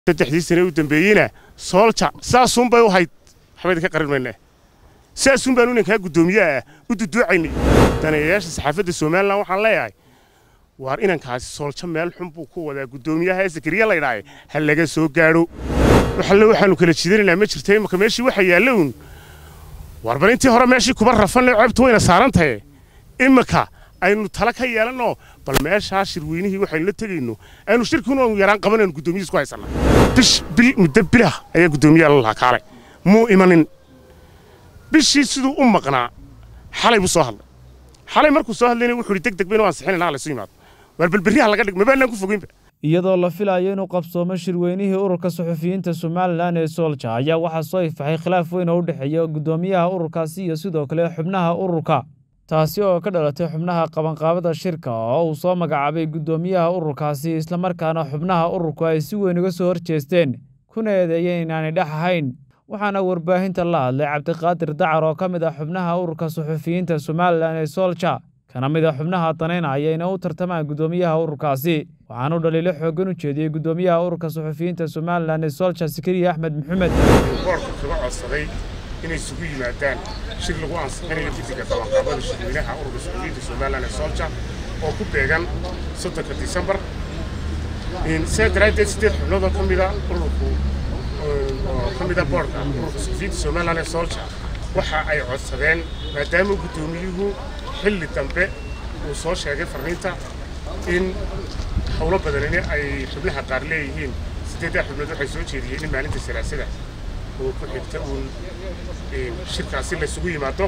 saddexdii sane u dambeeyeyna soolja saasunbay u hayd waxba idinka qarin maynaa saasun baanu inankaa guddoomiyaha u duduucaynay daneeyayaasha saxaafadda somalilan waxaan leeyahay waar inankaasi sooljo meel xun buu ku wadaa guddoomiyaha sakariya laydhaaye ha laga soo gaadho waxalle waxaanu kala jiidanaynaa ma jirta imaka meeshii waxa yaalla uun waar bal intii hore meeshii kuba rafanle ceebtu wayna saaran tahe imaka aynu tala ka yeelanno bal meeshaa shirweynihii waxaynu la tegayno aynu shirkiinu aanu yaraan qabanaynu guddoomiyiis ku haysanna bish bil muddo bilah ayaa guddoomiyaha la lahaa kaale muu imanin bishii siduu u maqnaa xalay buu soo hadlay xalay markuu soo hadlayna wuxuu yidhi deg deg baynu ansixinayna hala isu yimaado waar balberriha laga dhig mabaanaan ku fogeynba iyadoo la filayo inuu qabsoomo shirweynihii ururka suxufiyiinta somalilan ee soolja ayaa waxaa soo ifaxay khilaaf weyn oo u dhexeeya guddoomiyaha ururkaasi iyo sidoo kale xubnaha ururka taasi oo ka dhalatay xubnaha qabanqaabada shirka oo uu soo magacaabay guddoomiyaha ururkaasi islamarkaana xubnaha ururku ay si weyn uga soo horjeesteen kuna eedeeyeen inaanay dhex ahayn waxaana warbaahinta la hadlay cabdiqaadir dacar oo ka mid ah xubnaha ururka suxufiyiinta somalilan ee soolja kana mid a xubnaha danaynaya inay u tartamaan guddoomiyaha ururkaasi waxaanu dhaliilo xooggan u jeediyey guddoomiyaha ururka suxufiyiinta somalilan ee soolja sakariya axmed maxamed boorka kaga codsaday inay isugu yimaadaan shir lagu ansixinayo guddiga qabanqaabada shirweynaha ururka suxufiyiinta somalilan ee soolja oo ku beegan soddonka disembar sidaa daraaddeed siddeed xubnood oo ka mida ururku oo ka mida boorka ururka suxufiyiinta somalilan ee soolja waxa ay codsadeen maadaama guddoomiyuhu xilli dambe uu soo sheegay farriinta in howlo badanini ay xubnaha qaar leeyihiin siddeeddaa xubnood waxay soo jeediyeen in maalinta salaasada oo ku xigta uun shirkaasi laysugu yimaado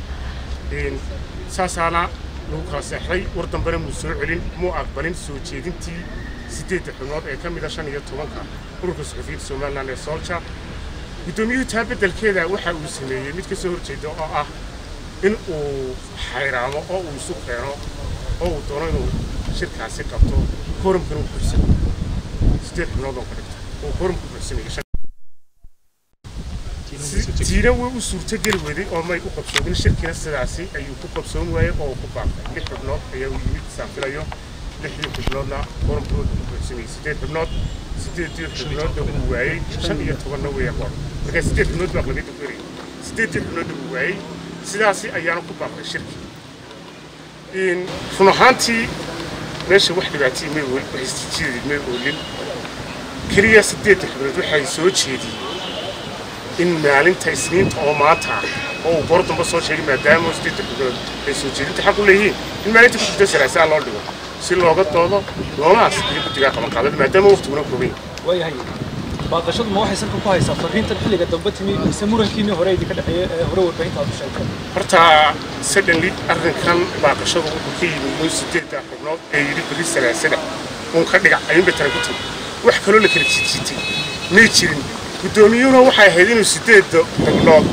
saasaana lagu kala seexday war dambena muu soo celin muu aqbalin soo jeedintii siddeedda xubnood ee ka mida shan iyo tobanka ururka suxufiyiinta somalilan ee soolja guddoomiyuhu taa beddelkeeda waxa uu sameeyey mid ka soo horjeeda oo ah in uu xayraamo oo uu isu keeno oo uu doono inuu shirkaasi qabto kooramkan uu buuxsano siddeed xubnood oo ka dhigto oo kooramku buuxsanayo tiina way u suurtogeli weday oo may u qabsoomin shirkina sidaasi ayuu ku qabsoon waayey oo uu ku baaqay lix xubnood ayaa u yimid saafilayo lixdii xubnoodna kooramkooda uu buuxsamayey siddeed xubnood siddeeddii xubnoodna uu waayey shan iyo tobanna weeya qoor markaa siddeed xubnood baa aqlabiyadda ku erayay siddeeddii xubnoodna uu waayey sidaasi ayaana ku baaqday shirki run ahaantii meesha wax dhibaatayii may oolin wax istijiidid may oolin keliya siddeedda xubnood waxay soo jeediyeen in maalinta isniinta oo maanta ah oo uu goor damba soo sheegay maadaama siddeedda xubnood ay soo jeedinta xaq u leeyihiin in maalinta ku jirta salaasaa loo dhigo si looga doodo loolaas iyo guddigaa qabanqaabada maadaama waqtiguna kooban waayahay baaqashadu ma waxay salka ku haysaa farriintan xilliga dambe timi mise murankiinii hore idinka dhexeeyey ee hore warbaahinta aad u sheegtay horta suddenly arrinkan baaqashadu wuxuu ka yimi uun siddeedda xubnood ee yidhi berri salaasada uun ka dhigac ayuunba tala ku timi wax kaloo la kala jijiitay may jirin guddoomiyuhuna waxay ahayd inuu siddeedda xubnood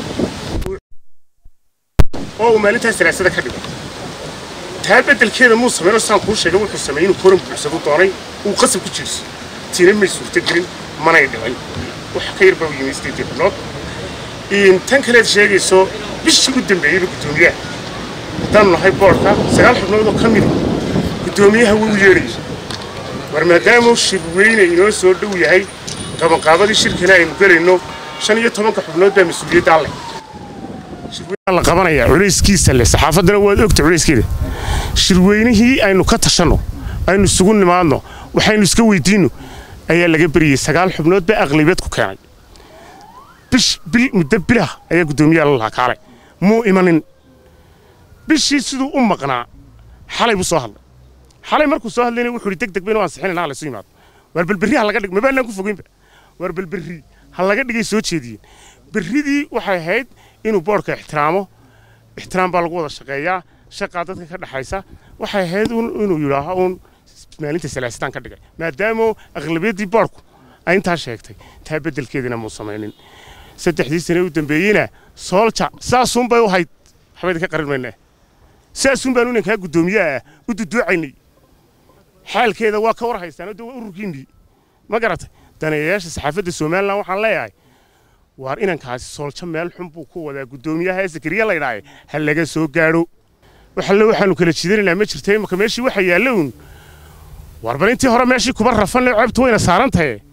oo uu maalintaas salaasada ka dhigo taa beddelkeeda muu sameyn oo saan kuu sheegay wuxuu sameeyey inuu koran buuxsadu doonay uu qasab ku jiirso tiina may suurtogelin manay dhicin wax ka yar baa u yimi siddeeddii xubnood tan kaleed sheegayso bishii u dambeeyeyba guddoomiyaha haddaanu nahay boodhka sagaal xubnood oo ka mida guddoomiyaha wuu yeedhayay war maadaamuu shirweyne inoo soo dhow yahay qabanqaabadii shirkana aynu gelayno shan iyo tobanka xubnood baa mas-uuliyaddaa leh shirweynaha la qabanaya culayskiisa leh saxaafaddana waad ogta culayskeeda shirweynihii aynu ka tashanno aynu isugu nimaadno waxaynu iska weydiinno ayaa laga beriyey sagaal xubnood baa aqlabiyad ku keenay bish bil muddo bilah ayaa guddoomiyaha la lahaa kaale muu imanin bishii siduu u maqnaa xalay buu soo hadlay xalay markuu soo hadlayna wuxuu yidhi deg deg baynu ansixinayna hala isu yimaado waar balberri ha laga dhig mabaanaan ku fogeynba waar balberri ha laga dhigay soo jeediyeen berridii waxay ahayd inuu boodhka ixtiraamo ixtiraam baa lagu wada shaqeeyaa shaqaa dadka ka dhexaysa waxay ahayd inuu yidhaaho uun maalinta salaasitaan ka dhigay maadaama aqlabiyaddii boodhku ay intaa sheegtay taa beddelkeedina muu samaynin saddexdii sane u dambeeyeyna soolja saasunbay u hayd waxba idinka qarin maynaa saasun baanu inankaa guddoomiyaha u duduucaynay xaalkeeda waa ka war haystaan oo waa ururkiinnii ma garatay daneeyayaasha saxaafadda somalilan waxaan leeyahay waar inankaasi sooljo meel xun buu ku wadaa guddoomiyaha sakariya laydhaaye ha laga soo gaadho waxalle waxaanu kala jiidanaynaa ma jirta imaka meeshii waxa yaalla uun waar bal intii hore meeshii kuba rafanle ceebtu wayna saaran tahe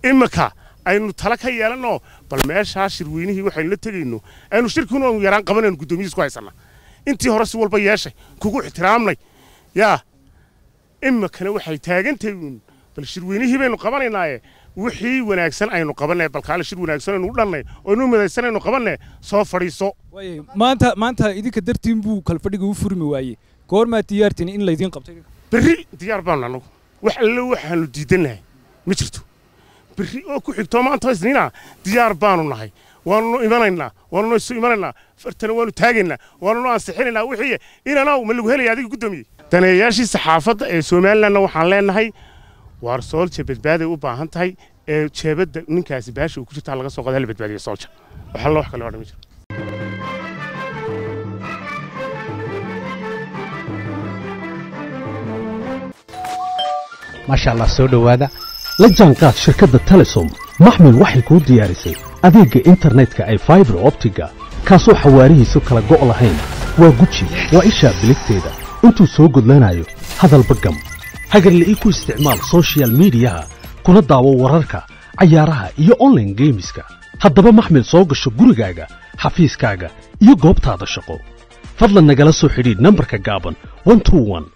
iminka aynu tala ka yeelanno bal meeshaa shirweynihii waxaynu la tegayno aynu shirkiinu aanu yaraan qabanayno guddoomiyiis ku haysanna intii hore si walba yeeshay kugu ixtiraamnay yaa iminkana waxay taagantahay uun bal shirweynihii baynu qabanaynaaye wixii wanaagsan aynu qabanay balkaale shir wanaagsan aynu u dhannay oo inuu midaysan aynu qabanay soo fadhiiso waaye maanta maanta idinka dartiin buu kalfadhiga u furmi waayey goormaad diyaartiin in laydiin qabtay berri diyaar baanu annagu wax alle waxaanu diidannahay ma jirto berri oo ku xigtoo maanta isniina diyaar baanu nahay waanunu imanaynaa waanunu isu imanaynaa fartana waanu taagaynaa waanunu ansixinaynaa wixii inanaw ma lagu helaya adiga guddoomiye daneeyaashii saxaafadda ee somalilandna waxaan leenahay waar soolja badbaaday u baahan tahay ee jeebadda ninkaasi baasha uu ku jirtaa laga soo qoda hala badbaadiya soolja waxaa la wax kale odhan ma jiro maasha allah soo dhowaada la jaanqaad shirkadda telesom maxmil waxay kuu diyaarisay adeegga internetka ay faibar optiga kaasoo xawaarihiisu kala go' lahayn waa guji waa ishaa biligteeda intuu soo gudlanayo hadalba gam hagarle ii ku isticmaal soshiyal miidiyaha kuna daawo wararka cayaaraha iyo onlaine geemiska haddaba maxmil soo gasho gurigaaga xafiiskaaga iyo goobtaada shaqo fadlan nagala soo xidhiidh nambarka gaaban